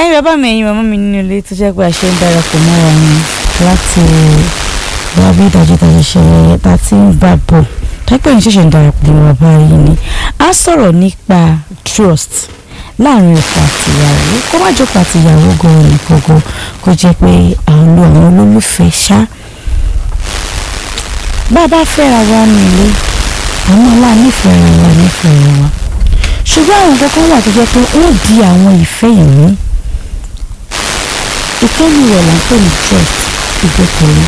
ẹ̀yin bàbá mi ẹ̀yin màmá mi nínú ilé tó jẹ́ pé àṣẹ ń darapọ̀ mọ́ wa ni láti wá bí ìdájọ́dájọ́ ṣe wẹ́yẹ tá a ti ń bá bọ̀ táìpẹ́ yìí ṣẹ̀ṣẹ̀ ń darapọ̀ mọ́ wa báyìí ni a sọ̀rọ̀ nípa trust láàrin ọkọ àti ìyàwó kó má jókòó àti ìyàwó gan-an nìkan gan kó jẹ́ pé àwọn lo àwọn olólùfẹ́ ṣá bá a bá fẹ́ra wa nílé àwọn aláànífẹ́ ara wa nífẹ̀ẹ́ ara wa ṣùgbọ́n àwọn kankan wà tó jẹ́ pé ó di àwọn ìfẹ́ ìmú ìkẹ́lù rẹ̀ là ń pè ní trust ìgbẹ́kẹ̀lé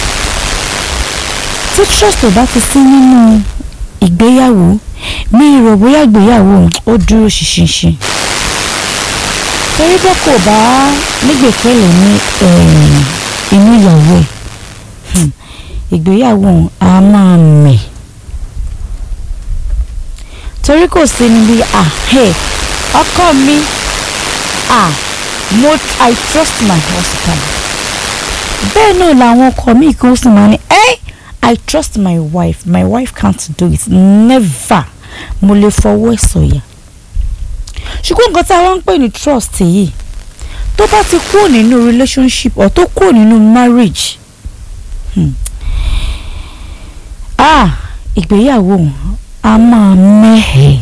tí trust ò bá ti sí nínú ìgbéyàwó mi rò bóyá ìgbéyàwó ó dúró ṣinṣin torí bó kò bá nígbèkẹ̀lé ní inú ìyàwó ẹ̀ ìgbéyàwó a máa mẹ̀ torí kò sí níbi ah hey ọkọ mi ah mo i trust my husband bẹ́ẹ̀ náà làwọn ọkọ mi kan sì máa ní ẹ́ i trust my wife my wife can't do it never mo lè fọwọ́ ẹ̀ sọ̀yà ṣùgbọ́n nǹkan tí a wá ń pè ní trust yìí tó bá ti kúrò nínú relationship or tó kúrò nínú marriage hmm. ah ìgbéyàwó a máa mẹ́hẹ̀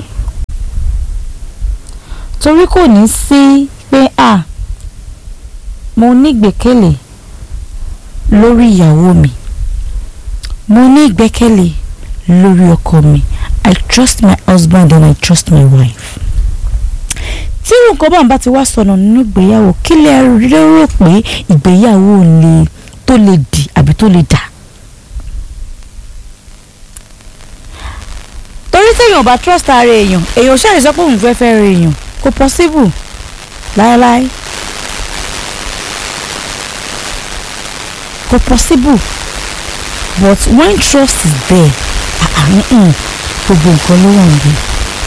torí kò ní sí pé ah mo ní ìgbẹ́kẹ̀lé lórí ìyàwó mi mo ní ìgbẹ́kẹ̀lé lórí ọkọ mi I trust my husband and I trust my wife tí nǹkan bá ń bá ti wá sọnà nínú ìgbéyàwó kí lè rérò pé ìgbéyàwó lè tó lè dì àbí tó lè dà torí téèyàn bá trust ara èèyàn èèyàn ṣáà lè sọ pé òun fẹ́ fẹ́ ra èèyàn kò possible láéláé kò possible but when trust is there gbogbo nǹkan ló wà níbẹ̀.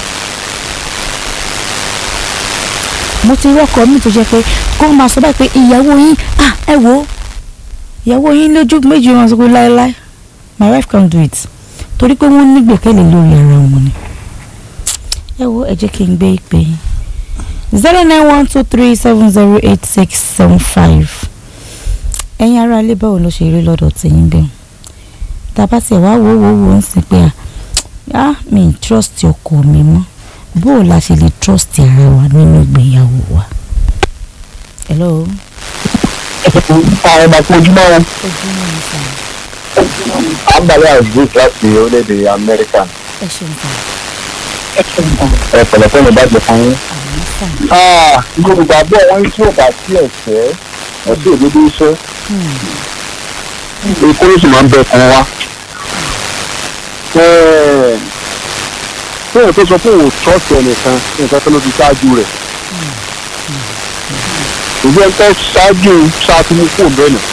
mo ti rọ́kọ mi tó jẹ́ pé kó máa sọ báyìí pé ìyàwó yín ah ẹ wo ìyàwó yín lójú méjì wọn sọ pé láéláé my wife can do it torí pé wọ́n ní gbẹ̀kẹ́lé lórí ara wọn ni. ẹ wo ẹ jẹ́ kí n gbé ìpè yín zero nine one two three seven zero eight six seven five ẹ̀yin ará ilé báwo ló ṣe rí lọ́dọ̀ tẹ̀yìn bẹ́ẹ̀ tàbá tiẹ̀ wá wò wò wò ń sìn pé ah mi ì trust ọkọ mi mọ́ bó o la ṣe lè trust ara wa nínú ìgbéyàwó wa. hello. àwọn ọmọ fún ojúmọ́ wọn. ojúmọ́ mi sàn. àǹbálẹ̀ àgbègbè láti orílẹ̀-èdè amẹ́ríkà. ẹ ṣeun sàn. ẹ pẹ̀lẹ́ fún mi bá jẹ fún yín. àmì sàn. yorùbá bọ̀ wọ́n tí ò bá sí ẹ̀fẹ́ ẹ̀sìn òdodo iṣẹ́ ikú ló sì máa ń bẹ kan wá. Fóònù tó sọ pé òun trọ́ọ̀tì ẹnìkan nǹkan tó ló ti ṣáájú rẹ̀. Ìgbẹ́ ń tẹ́ ṣáájú ṣáàtì mú fóònù bẹ́ẹ̀ nù.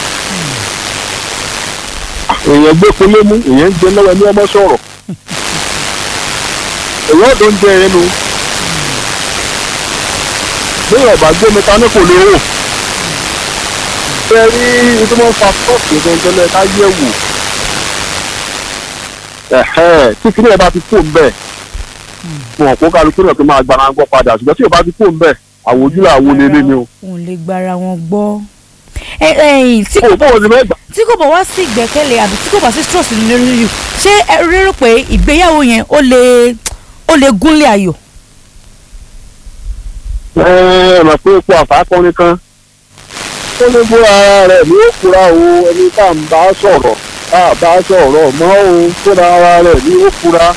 Èèyàn gbé polé mú, èèyàn ń jẹ lọ́wọ́ ẹni ọmọ sọ̀rọ̀. Èèyàn ọ̀dọ́ ń jẹ ẹnu. Bí ọ̀bà gbé mi ta ní kò lè wò fẹ́ rí ìdúmọ̀ fa tọ́ọ̀kì gẹ́gẹ́lẹ́ ká yẹ̀ wò. tí kìnìún ẹ̀ bá ti kó ń bẹ̀ wọn kó kálukú náà tó máa gbára gbọ́ padà ṣùgbọ́n tí ò bá ti kó ń bẹ̀ àwòjú làwọn olélé ni o. òun lè gbára wọn gbọ́. ẹ ẹ tí kò kò bọ́ òní mẹ́gbà. tí kò bọ̀ wá sí ìgbẹ́kẹ̀lé àbí tí kò bá sí trust nínú lórí ṣé ẹ rérò pé ìgbéyàwó yẹn ó lè ó lè gúnlé ayọ̀. ẹ ẹ mọ̀ pé epo àfáàkọ́ni kan ó ní bó ara rẹ̀ ní ó fura o ẹni tá à ń bá sọ̀rọ̀ tá à bá sọ̀rọ̀ mọ́ o fúnra ara rẹ̀ ní ó fura.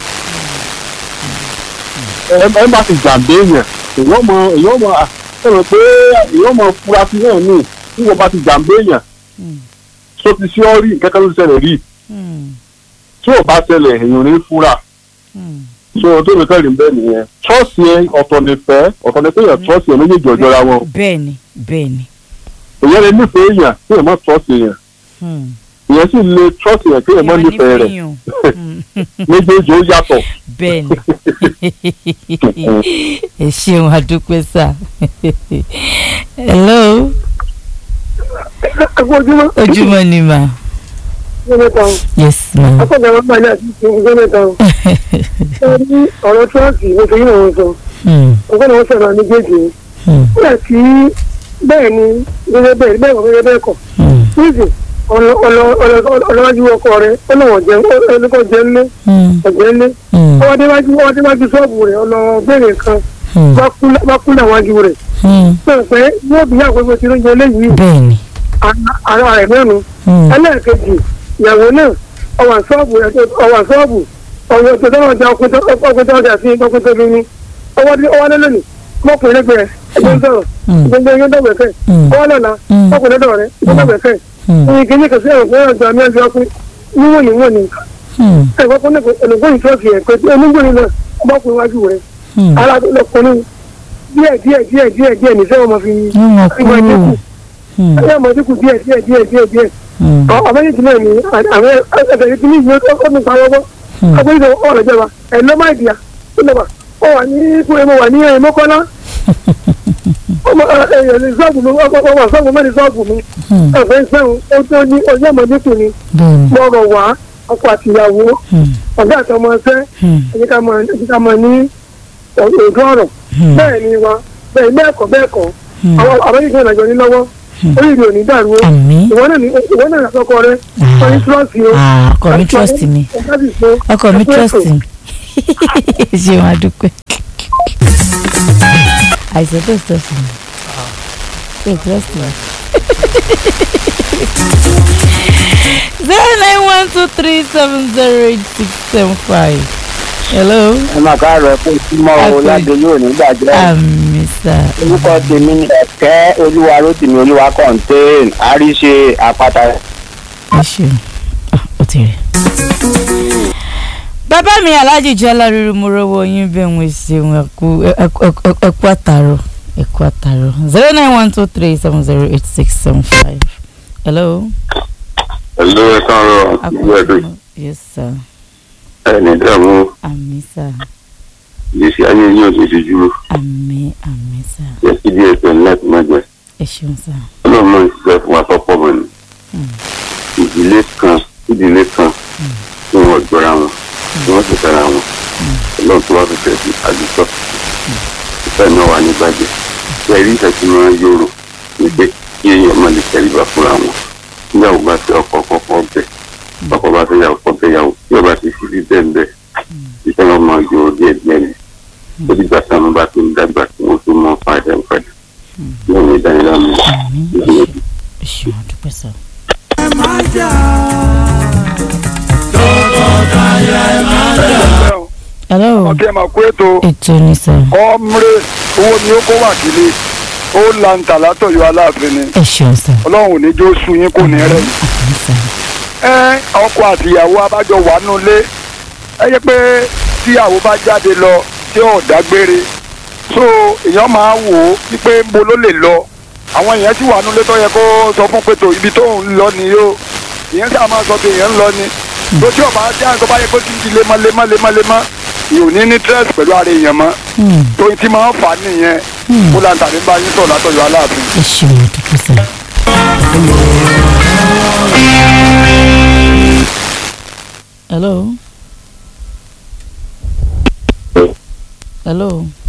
ẹ ẹ má ti jàǹdé yẹn èèyàn mọ èèyàn mọ ẹ rò pé èèyàn mọ fura sí náà ní tí wọ́n bá ti jàǹdé yẹn tó ti sí ọ́ rí nǹkan kan ló ti ṣẹlẹ̀ rí tí ò bá ṣẹlẹ̀ èèyàn ní fura so tó lè kẹ́rin bẹ́ẹ̀ nìyẹn trọ́ọ̀sì yẹn ọ̀tọ̀ nífẹ̀ẹ́ ọ̀tọ̀ nífẹ̀ẹ́ yẹn trọ́ọ̀sì yẹn méjèèjì ọjọ́ra wọn bẹ́ẹ̀ni bẹ́ẹ̀ni. èyàn lè nífẹ̀ẹ́ èèyàn kí èèyàn má trọ́ọ̀sì èèyàn èèyàn sì lè trọ́ọ̀sì èèyàn kí èèyàn má nífẹ̀ẹ́ rẹ̀ méjèèjì ó yàtọ̀. bẹ́ẹ̀ni ẹ ṣeun adúpẹ́ sà hello ojúmọ́ ojúmọ́ ni mà ọjọ́ mẹ́ta o yes ma akọ́jà wọn bá yà sí ọjọ́ mẹ́ta o ẹ ní ọ̀rọ̀ tíráǹkì mo fi yín àwọn sọ Hmm, ọgbọ́n náà sọ̀rọ̀ méjèèjì Hmm. nígbà tí bẹ́ẹ̀ ni gẹ́gẹ́ bẹ́ẹ̀ bẹ́ẹ̀ kọ́ gẹ́gẹ́ bẹ́ẹ̀ kọ́ Hmm. níìsín ọlọ́wájú ọkọ rẹ̀ ó lọ́wọ́ jẹ́ ẹnìkan jẹ́ ńlé Hmm. ọ̀jẹ́ ńlé Hmm. ọwọ́ déwájú ọwọ́ déwájú ṣọ́ọ̀bù rẹ̀ ọlọ́gbẹ̀rẹ̀ kan Hmm. bá kú láwájú rẹ̀ Hmm. pé pé yóò bí àgbẹ̀gbẹ̀ tí ló ń jẹ léyìí bẹ́ẹ̀ni. ara rẹ̀ mẹ́nu Hmm. ẹlẹ́ẹ̀kejì ìyàwó náà ọwà ṣọ́ọ̀bù rẹ̀ tó ọwà ṣọ́ọ̀bù ọwọ́ tó tọ́wọ́ ọjà ọkùnrin tó ọjà sí ọkùnrin tó lóyún ọwọ́ dé ọwọ́ lẹ́lẹ́nì mọ́kùnrin lẹ́gbẹ̀ẹ́ ẹgbẹ́ ń sọ̀rọ̀ Hmm. gbogbo ẹgbẹ́ dọ̀gbẹ̀kẹ́ Hmm. ọwọ́ lọ́la Hmm. ọkùnrin lọ́dọ̀ rẹ̀ ẹgbẹ́ dọ̀gbẹ̀kẹ́ Hmm. ní kíní kẹsí ẹ̀rọ fún ẹ̀rọ àmì ẹ̀jẹ̀ ọkùnrin níwọ̀n ní wọ̀n ní Hmm. ẹ̀fọ́ fún ẹ̀lùgbọ́n ìtọ́sí ẹ̀ pé onígbòrin náà ọmọkùnrin wájú rẹ̀ Hmm. ara lọkùnrin díẹ̀ díẹ̀ díẹ̀ díẹ̀ díẹ̀ ní sẹ́wọ̀n máa fi Wọ́n mọ̀ ìmọ̀ kúrò. dínkù Hmm. ẹ̀yà mọ̀ dínkù díẹ̀ díẹ̀ díẹ̀ díẹ̀ díẹ̀ Hmm. àbẹ́yẹ̀tì náà ni àwọn ẹ̀fẹ̀ tí ní ìwé ọdún kan wọ́pọ̀ Hmm. agbẹ́yẹ̀tì ọ̀rọ̀ ìjọba ẹ̀ ló máa dìyà ó lọ́wọ́ ó wà ní kúrẹ́ mo wà ní ẹ̀yìn mọ́kànlá ọmọ ẹ̀yìn sọ́ọ̀bù mi ọmọ sọ́ọ̀bù mẹ́rin sọ́ọ̀bù mi Hmm. ẹ̀fẹ̀ sẹ́wọ̀n ó tó ní ọjọ́ ìmọ̀dékù ni bẹ́ẹ̀ni. mo rọ̀ wá ọkọ àtìyàwó Hmm. ọ̀gá àtọmọ ẹsẹ́ Hmm. ẹ̀yìn ká máa ẹ̀yìn ká máa ní òògùn ọ̀rọ̀ Hmm. bẹ́ẹ̀ ni wa bẹ́ẹ̀ bẹ́ẹ̀ kọ́ bẹ́ẹ̀ kọ́ Hmm. àwọn àbẹ́yẹ̀tì náà jọ ní lọ́wọ́ Hmm. oríire ò ní dàrú o àmín. ìwọ náà ní ìwọ náà lọ́kọ rẹ Ah. wọ́n ní trọ́ọ̀sì o. Ah, ọkọ mi trust mi ọkọ mi trust mi ṣé wọn adúpẹ́ àìsàn tó trust mi tó trust mi. zero nine one two three seven zero eight six seven five hello ẹ máa káàárọ̀ fún ìtumọ̀ o Àpè. láti yóò ní gbàjẹ́ àmì sà orúkọ tèmi ni ẹ̀kẹ́ olúwa rótìmí olúwa kọ́ńtẹ́ẹ̀n àríṣe àpáta ẹ ṣeun Ah, ó ti rẹ. bàbá mi aláàjì jọlá ríru mo rọwọ yín bẹ́ẹ̀ ń ṣeun ẹ̀kú ẹ̀kú àtàrọ̀ ẹ̀kú àtàrọ̀ zero nine one two three seven zero eight six seven five. hello. ẹ̀lú ẹ̀ káàárọ̀ ìlú ẹ̀dùn yes sir ẹni dààmú àmì sir ìgbésí ayé yín ò ní ti dúró àmì àmì sir yẹ kí díẹ̀ tó ní láti má jẹ ẹ ṣeun sir. ọlọ́run náà ń ṣiṣẹ́ fún wa tọ́pọ̀ mọ́ ni ìdílé kan ìdílé kan tí wọ́n jọra wọn tí wọ́n sì tara wọn ọlọ́run tó wá fi tẹ̀sí àdúgbò ìfẹ́ náà wà ní bàjẹ́ ṣe rí ìfẹ́ tí wọ́n yòrò ní pé kí èèyàn má lè tẹríba fúnra wọn níyàwó bá fẹ́ ọkọ kọ́kọ́ bẹ̀ ọkọ bá fẹ́ yàwó kọ́ bẹ́ yàwó tí ọba ti fi rí bẹ́ẹ̀ bẹ́ẹ̀ ìfẹ́ wọn máa yọ díẹ̀ díẹ̀ ni ó dìgbà táwọn bá tó ń dàgbà tí wọ́n tó mọ́ padà padà yóò ní ìdánilá mi àmì ìdílé ẹ ṣeun àdúpẹ́ sir. hello ọtí ẹ máa kó ètò ètò ni sir ọmọre owó ni ó kó wà kílé ó lanta látọ̀yọ́ aláàfin ni ẹ ṣeun sir ọlọ́run ò ní jó sun yín kò ní rẹ̀ àmì sir ẹ ọkọ àtìyàwó abájọ wà nulẹ̀ ẹ yẹ pé tíyàwó bá jáde lọ tí ò dágbére so èèyàn máa wò ó wípé ń bo ló lè lọ àwọn èèyàn sì wà nulẹ̀ tó yẹ kó sọ fún pé tó ibi tó ń lọ ni yóò ìyẹn sì máa sọ pé èèyàn ń lọ ni tó tí ọba jẹ́ àǹtọ́ bá yẹ kó ti di lemọ́lemọ́lemọ́lemọ́ yóò ní ní stress pẹ̀lú ara èèyàn mọ́ Hmm. tóyin tí máa ń fà á nìyẹn Hmm. kó lanta ní bá yín sọ̀ látọ̀yọ́ aláàfin. ẹ ṣeun àdúpẹ́ sir. hello. hello.